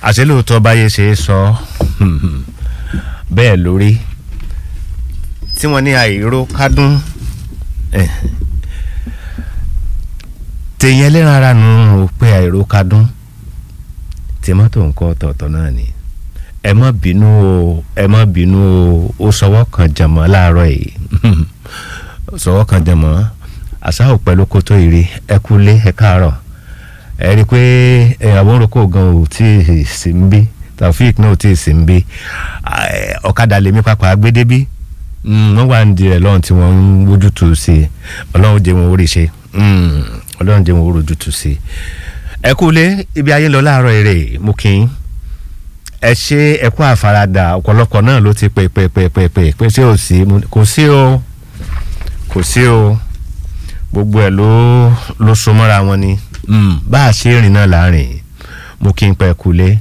àṣẹ lóòótọ́ báyé ṣe é sọ bẹ́ẹ̀ lórí tí wọ́n ní àìró kádùn tèèyàn ẹlẹ́ran ara nù ó pé àìró kádùn tí mọ́tò nǹkan ọ̀tọ̀ọ̀tọ̀ náà ni ẹ má bínú o ẹ má bínú o ó sọwọ́ kan jàmọ́ láàárọ̀ yìí sọwọ́ kan jàmọ́ àṣàwò pẹ̀lú kótó ìrì ẹ kú lé ẹ káàárọ̀ ẹ rí i pé àwọn orúkọ gan ò tí ì sí ń bí Taofik náà ò tí ì sí ń bí ọ̀kadà lèmi pàpà gbé débí wọ́n wà ń di rẹ̀ lọ́run tí wọ́n ń wójútùú sí i ọlọ́run jẹ́ wọn orí ṣe ọlọ́run jẹ́ wọn orí ojútùú sí i ẹ kú lé ibi ayé ń lọ láàárọ̀ èrè mú kí n ẹ ṣe ẹ kú àfaradà ọ̀pọ̀lọpọ̀ náà ló ti pè pè pè pè pè pé ṣé ò sí kò sí o kò sí o gbogbo ẹ ló ló so mọ́ra wọn ni bá a ṣe rìn náà láàrin mo kí n pẹ́ kulé